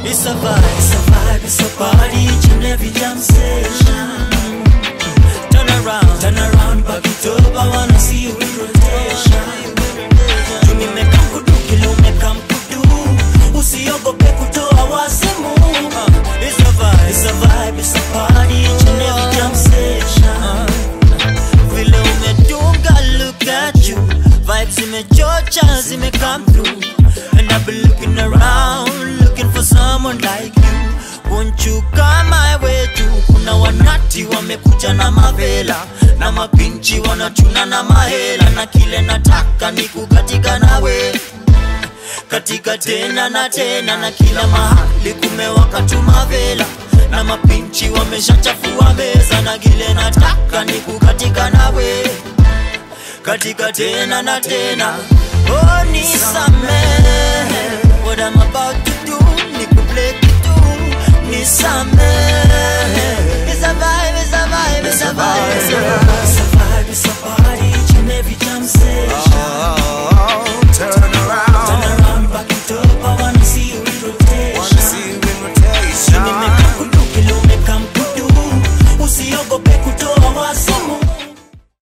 It's a vibe, it's a vibe, it's a party each and every jam session. Turn around, turn around, back it up. I wanna see you in rotation. You nimeka mkudu kile umeka mkudu, usiogope kutoa wazimu. Uh, It's a vibe, it's a vibe, it's a party each and every jam session. Vile umedunga, look at you. Vibes zimechocha, zime come through. And I've been looking around, looking for someone like you. Won't you come my way too? Kuna wanati wamekuja na mavela na mapinchi wanachuna na mahela, na kile nataka ni kukatika nawe katika tena na tena, na kila mahali kumewaka tu mavela na mapinchi wameshachafua meza, na kile nataka ni kukatika nawe katika tena na tena. Oh, nisamehe what I'm about